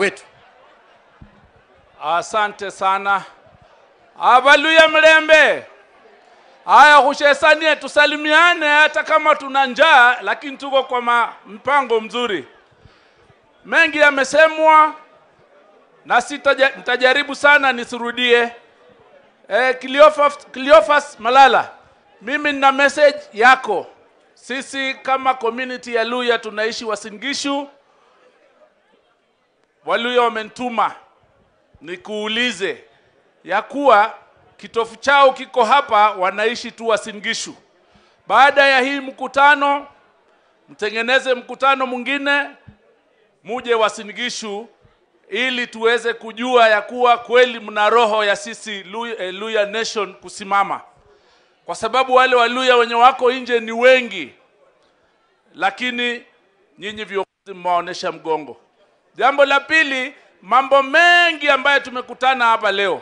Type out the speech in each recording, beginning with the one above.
wetu. Asante sana avaluya mlembe. Haya, hushesanie tusalimiane, hata kama tuna njaa, lakini tuko kwa ma- mpango mzuri. Mengi yamesemwa na sitaja, nitajaribu sana nisirudie. E, Cleophas, Cleophas Malala, mimi nina message yako. Sisi kama community ya Luya tunaishi Wasingishu, Waluya wamenituma nikuulize ya kuwa kitofu chao kiko hapa, wanaishi tu Wasingishu. Baada ya hii mkutano, mtengeneze mkutano mwingine, muje Wasingishu ili tuweze kujua ya kuwa kweli mna roho ya sisi Luya, eh, Luya Nation kusimama, kwa sababu wale Waluya wenye wako nje ni wengi, lakini nyinyi viongozi mmewaonyesha mgongo. Jambo la pili, mambo mengi ambayo tumekutana hapa leo.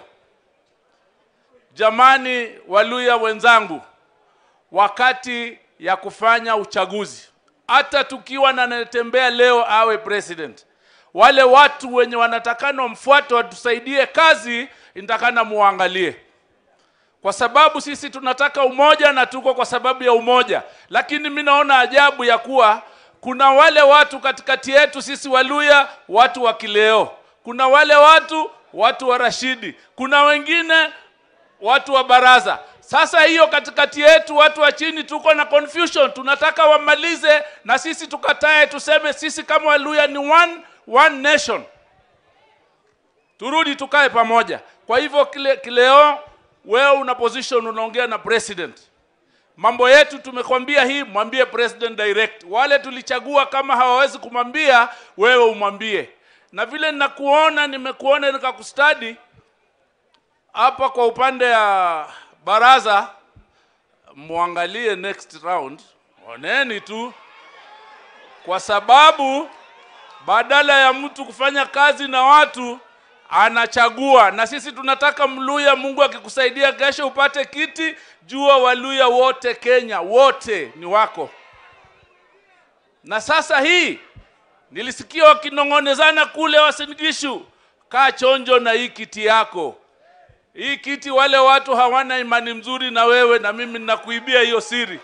Jamani Waluya wenzangu, wakati ya kufanya uchaguzi, hata tukiwa na anayetembea leo awe president, wale watu wenye wanatakana wamfuate watusaidie kazi, inatakana muangalie, kwa sababu sisi tunataka umoja na tuko kwa sababu ya umoja, lakini mi naona ajabu ya kuwa kuna wale watu katikati yetu sisi Waluya, watu wa kileo, kuna wale watu watu wa Rashidi, kuna wengine watu wa baraza. Sasa hiyo katikati yetu watu wa chini tuko na confusion, tunataka wamalize na sisi tukatae, tuseme sisi kama Waluya ni one, one nation, turudi tukae pamoja. Kwa hivyo kile, kileo wewe una position, unaongea na president mambo yetu tumekwambia hii, mwambie president direct. Wale tulichagua kama hawawezi kumwambia wewe, umwambie. Na vile ninakuona, nimekuona nikakustadi hapa kwa upande ya baraza, muangalie next round, oneni tu, kwa sababu badala ya mtu kufanya kazi na watu anachagua, na sisi tunataka Mluya, Mungu akikusaidia kesho upate kiti, jua Waluya wote Kenya wote ni wako. Na sasa hii nilisikia wakinong'onezana kule Wasingishu, kaa chonjo na hii kiti yako. Hii kiti wale watu hawana imani mzuri na wewe, na mimi ninakuibia hiyo siri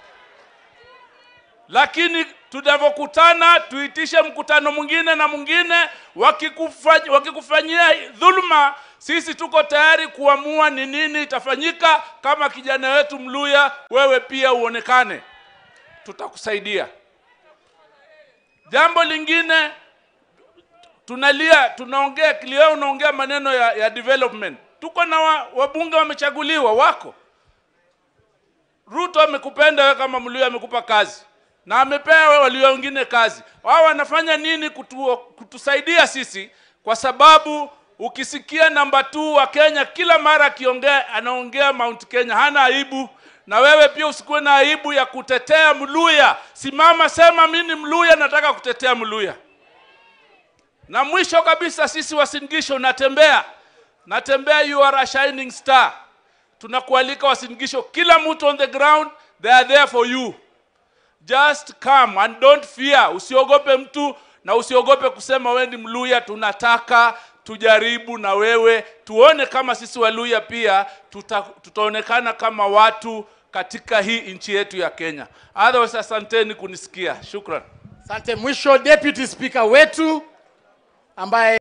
lakini tunavyokutana tuitishe mkutano mwingine na mwingine, wakikufanyia wakikufanyia dhuluma, sisi tuko tayari kuamua ni nini itafanyika. Kama kijana wetu Mluya, wewe pia uonekane, tutakusaidia. Jambo lingine tunalia, tunaongea kilio, unaongea maneno ya, ya development. Tuko na wa, wabunge wamechaguliwa wako Ruto amekupenda wewe kama Mluya, amekupa kazi na amepea wewe walio wengine kazi. Wao wanafanya nini kutu, kutusaidia sisi? Kwa sababu ukisikia namba 2 wa Kenya kila mara akiongea anaongea Mount Kenya, hana aibu. Na wewe pia usikuwe na aibu ya kutetea Mluya. Simama, sema mimi ni Mluya, nataka kutetea Mluya. Na mwisho kabisa, sisi Wasingisho, natembea natembea, you are a shining star. Tunakualika Wasingisho, kila mtu on the ground, they are there for you. Just come and don't fear. Usiogope mtu na usiogope kusema wewe ni Mluya. Tunataka tujaribu na wewe, tuone kama sisi Waluya pia tuta, tutaonekana kama watu katika hii nchi yetu ya Kenya. Otherwise, asanteni kunisikia. Shukran. Asante. Mwisho, deputy speaker wetu ambaye